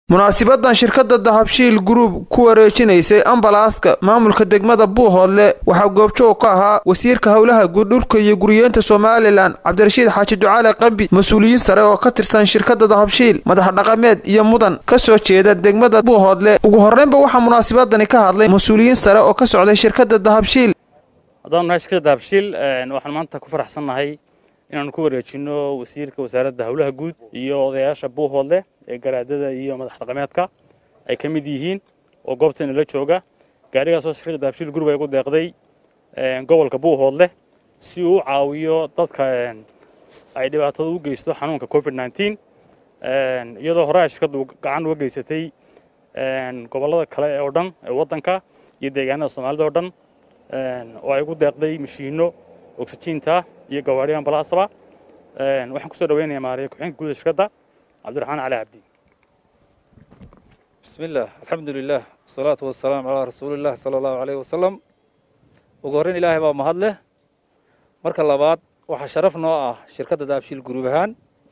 munaasibadan shirkadda dahabshiil gruub ku wareejinaysay ambalaaska maamulka degmada buuhoodle waxaa goobjoog ka ahaa wasiirka howlaha guud dhulka iyo guriyeenta somalilan cabdirashiid xaaji ducaale qambi mas-uuliyiin sare oo ka tirsan shirkadda dahabshiil madax dhaqameed iyo mudan ka soo jeeda degmada buuhoodle ugu horreynba waxaa munaasibadani ka hadlay mas-uuliyiin sare oo ka socday shirkadda dahabshiil haddaan nahay shirkadda dahabshiil waxaan maanta ku faraxsannahay inaanu ku wareejinno wasiirka wasaaradda howlaha guud iyo odayaasha buuhoodle ee garaadada iyo madax dhaqameedka ay ka mid yihiin oo goobteena la jooga gaarigaasoo shirkadda dahabshiil gurub ay ugu deeqday gobolka buuhoodle si uu u caawiyo dadka ay dhibaatada u geysto xanuunka covid nneteen iyadoo hore ay shirkaddu gacan uga geysatay gobollada kale oo dhan ee waddanka iyo deegaanada soomaalida oo dhan oo ay ugu deeqday mashiinno oksijiinta iyo gawaari ambalaasaba waxaan kusoo dhaweynayaa maariya ku-xigeenka guuda shirkadda cabdiraxmaan cali cabdi bismi illah alxamdu lilah wasalaatu wasalaamu calaa rasuuliillah sala allahu aleyh wasalam ugu horreyn ilaahay baa mahad leh marka labaad waxaa sharaf noo ah shirkadda daabshiil guruub ahaan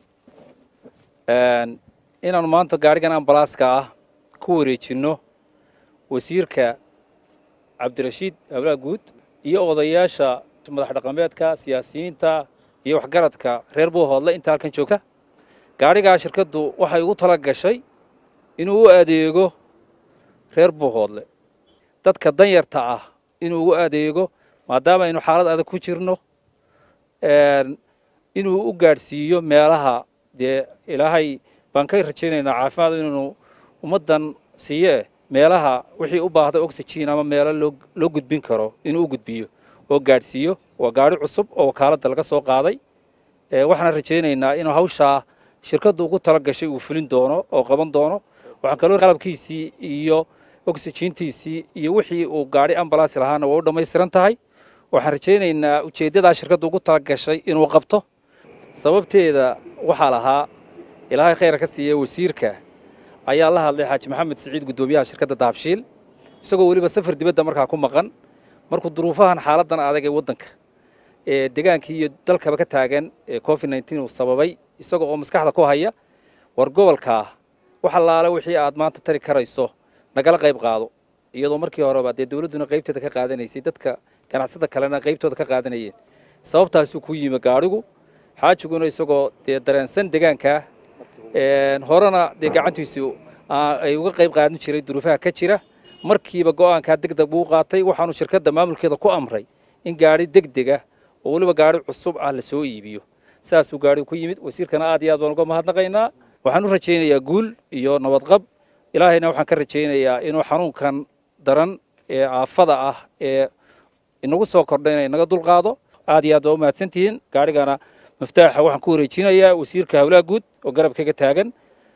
inaanu maanta gaarigan ambalaaska ah ku wareejinno wasiirka cabdirashiid hawlaha guud iyo odayaasha madax dhaqameedka siyaasiyiinta iyo waxgaradka reer buuhoodle inta halkan joogta gaadhigaa shirkaddu waxay ugu tala gashay inuu u adeego reer buuhoodle dadka danyarta ah inuu ugu adeego maadaama aynu xaalad adag ku jirno inuu u gaadhsiiyo meelaha dee ilaahay baan ka rajaynaynaa caafimaad inaynu ummaddan siiye meelaha wixii u baahda oxygen ama meelo loo gudbin karo inuu u gudbiyo oo gaadhsiiyo waa gaadhi cusub oo wakaaladda laga soo qaaday waxaan rajaynaynaa inuu hawshaa shirkaddu ugu tala gashay uu fulin doono oo qaban doono waxaan kaloo qalabkiisii iyo oxygiintiisii iyo wixii uu gaadhi ambalaasi lahaana waa u dhammaystiran tahay waxaan rajaynaynaa ujeeddadaa shirkaddu ugu tala gashay inuu qabto sababteeda waxaa lahaa ilaahay khayra ka siiya wasiirka ayaa la hadlay xaaji maxamed siciid guddoomiyaha shirkadda dahabshiil isagoo weliba safar dibadda markaa ku maqan markuu duruufahan xaaladdan adag ee waddanka ee degaankii iyo dalkaba ka taagan ee covid nneteen uu sababay isaga oo maskaxda ku haya war gobolkaa wax allaale wixii aad maanta tari karayso nagala qayb qaado iyadoo markii horeba dee dawladduna qaybteeda ka qaadanaysay dadka ganacsada kalena qaybtooda ka qaadanayeen sababtaasuu ku yimi gaadhigu xaajiguna isagoo dee dareensan degaankaa horena dee gacantiisu ay uga qayb qaadan jiray duruufaha ka jira markiiba go'aankaa degdeg buu qaatay waxaanu shirkadda maamulkeeda ku amray in gaadhi degdega oo weliba gaadhi cusub ah la soo iibiyo saasuu gaadhigu ku yimid wasiirkana aad iyo aad baan uga mahadnaqaynaa waxaan u rajaynayaa guul iyo nabadqab ilaahayna waxaan ka rajaynayaa inuu xanuunkan daran ee aafada ah ee inagu soo kordhay inay naga dulqaado aad iyo aad baa u mahadsantihiin gaadhigana miftaaxa waxaan ku wareejinayaa wasiirka hawlaha guud oo garabkaga taagan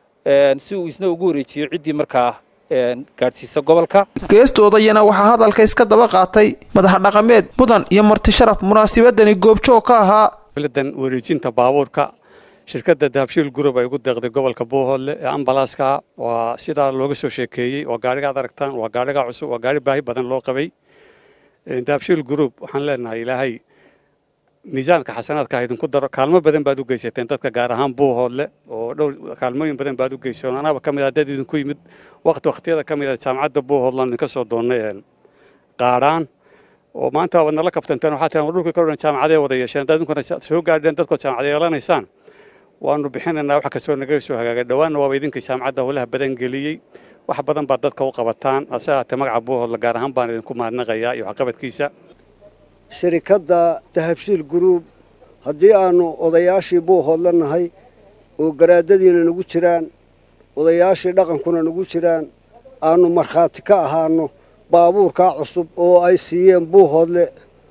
si uu isna ugu wareejiyo ciddii markaa gaadhsiisa gobolka geestoodayana waxaa hadalka iska daba qaatay madax dhaqameed mudan iyo marti sharaf munaasibadani goobjoog ka ahaa dan wareejinta baabuurka shirkadda dahabshiil gurub ay ugu deeqday gobolka buuhoodle ee ambalaaska waa sidaa looga soo sheekeeyey waa gaariga ad aragtaan waa gaariga cusub waa gaari baahi badan loo qabay dahabshiil gurub waxaan leenahay ilaahay miisaanka xasanaadka idinku daro kaalmo badan baad u geysateen dadka gaar ahaan buuhoodle oo dhowr kaalmooyin badan baad u geyseen anaba ka mid ah dad idinku yimid waqti waqtiyada ka mid ah jaamacadda buuhoodland idinka soo doonnay qaadhaan oo maanta waad nala kabtanteen waxaa tiran dhulkii kaloo dhan jaamacadee wada yeesheen haddaad idinkuna soo gaadheen dadkood jaamacad yeelanaysaan waanu bixinaynaa wax kastoo naga soo hagaagay dhowaanna waaba idinkii jaamacadda howlaha badan geliyey wax badan baad dadka u qabataan hase ahaatee magaca buuhoodle gaar ahaan baan idinku mahadnaqayaa iyo waxqabadkiisa shirikadda dahabshiil guruub haddii aannu odayaashii buuhoodla nahay oo garaadadiina nagu jiraan odayaashii dhaqankuna nagu jiraan aannu markhaati ka ahaano baabuurkaa cusub oo ay siiyeen buuhoodle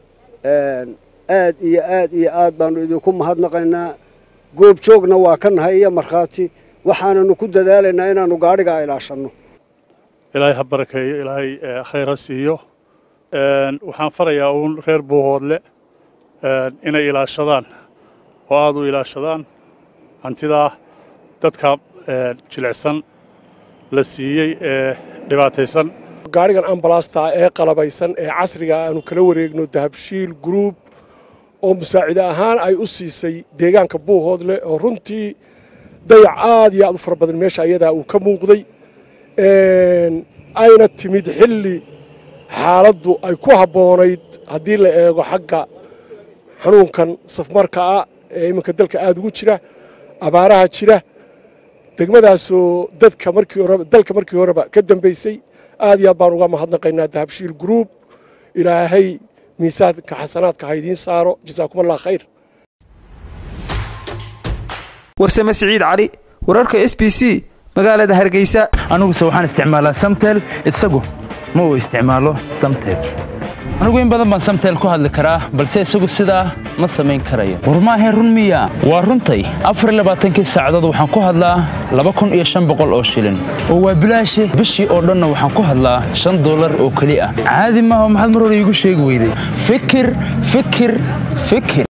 aad iyo aad iyo aad baannu idinku mahadnaqaynaa goobjoogna waa ka nahay iyo markhaati waxaananu ku dadaalaynaa inaannu gaadhigaa ilaashanno ilaahay ha barakeeyo ilaahay khayr ha siiyo waxaan farayaa uun reer buuhoodle inay ilaashadaan oo aad u ilaashadaan hantidaa dadka jilicsan la siiyey ee dhibaataysan gaarigan ambalaasta ee qalabaysan ee casriga aanu kala wareegno dahabshiil gruub oo musaacide ahaan ay u siisay deegaanka buuhoodle oo runtii dayac aad iyo aad u fara badan meesha ayadaa uu ka muuqday ayna timid xilli xaaladdu ay ku habboonayd haddii la eego xagga xanuunkan safmarka ah ee iminka dalka aada ugu jira abaaraha jira degmadaasoo dadka markii horeba dalka markii horeba ka dambaysay aad iyo aad baan uga mahadnaqaynaa dahabshiil group ilaahay miisaanka xasanaadka ha idiin saaro jasaakum allah khayr warsame siciid cali wararka s b c magaalada hargeysa aniguse waxaan isticmaalaa samtel isagu ma uu isticmaalo samtel anigu in badan baan samtel ku hadli karaa balse isagu sidaa ma samayn karayo war maahayn run miya waa runtay afarlabaaatankii saacadood waxaan ku hadlaa laba kun iyo shan boqol oo shilin oo waa bilaashi bishii oo dhanna waxaan ku hadlaa shan dollar oo keli ah caadi maaha maxaad mar hore iigu sheegi weyday fikir fikir fikir